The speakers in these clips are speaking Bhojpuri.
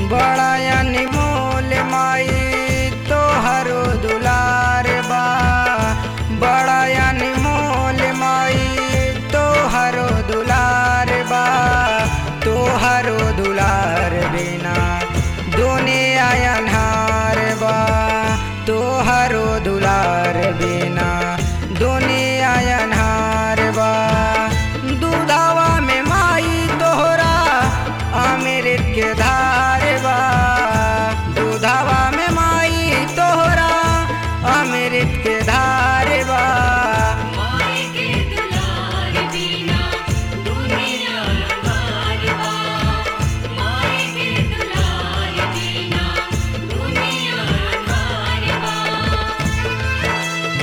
बड़ा अनमोल माई तोहरो दुलार बा बड़ा अनमोल माई तोहरो दुलार बा तोहरो दुलार बिना दुनिया अन्हार बा तोहरो दुलार बिना दुनिया अन्हार बा दूधावा में माई तोहरा अमृत के धार बा दूधावा में माई तोहरा अमृत के धार बा माई के दुलार बिना दुनिया अन्हार बा माई के दुलार बिना दुनिया अन्हार बा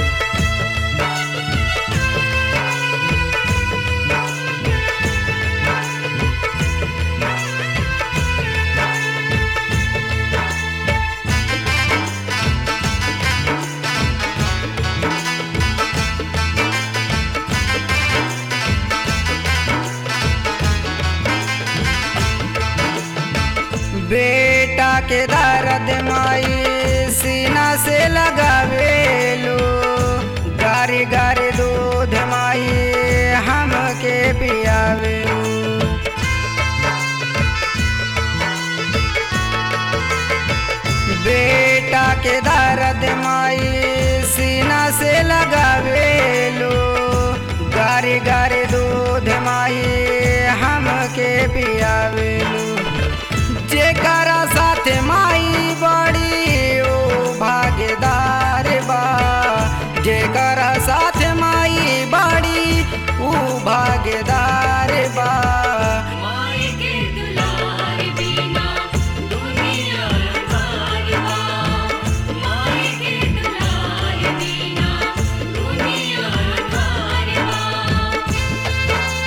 बेटा के दर्द माई सीना से लगावेलो गारी गारी दूध माई हमके पियावेलो बेटा के दर्द माई सीना से लगावेलो गारी गारी दूध माई हमके पियावेलो जेकरा साथ माई बड़ी ओ भागीदार बा जेकरा साथ माई बड़ी ऊ भागीदार बा माई के दुलार बिना दुनिया अन्हार बा माई के दुलार बिना दुनिया अन्हार बा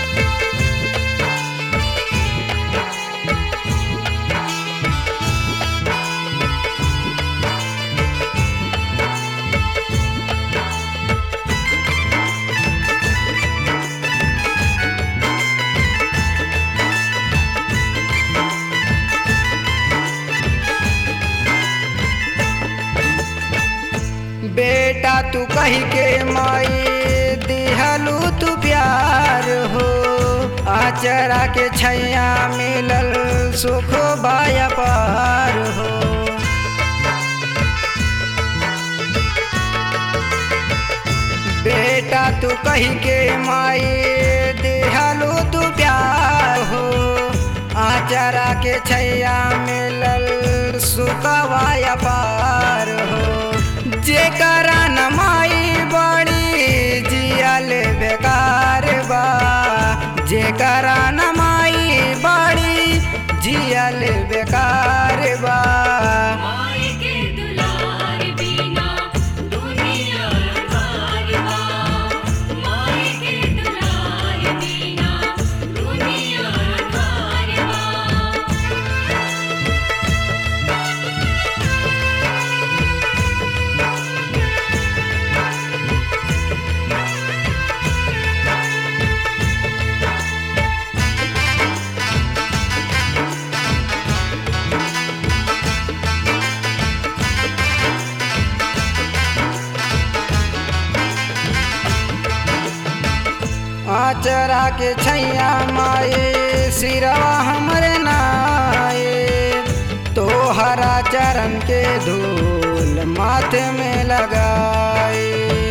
बेटा तू कही के माई दिहलू तू प्यार हो आचरा के छैया मिलल सुख बाया पार हो बेटा तू कही के माई दिहलू तू प्यार हो आचरा के छैया मिलल सुखवाया पार हो जेकरा न माई बड़ी जियल बेकार बा जेकरा न माई बड़ी जियल बेकार बा माई के दुलार बिना दुनिया अन्हार बा माई के दुलार बिना दुनिया अन्हार बा आचरा के छैया माए सिरवा हमरे नाए तोहरा चरण के धूल माथे में लगाए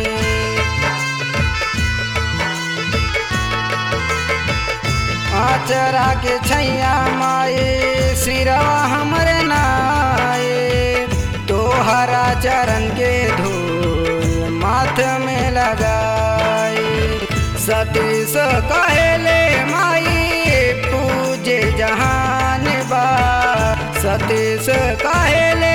आचरा के छैया माए सिरवा हमरे नाए तोहरा चरण के धूल माथ में लगाए सतीश कहेले माई पूजे जहान बा सतीश कहेले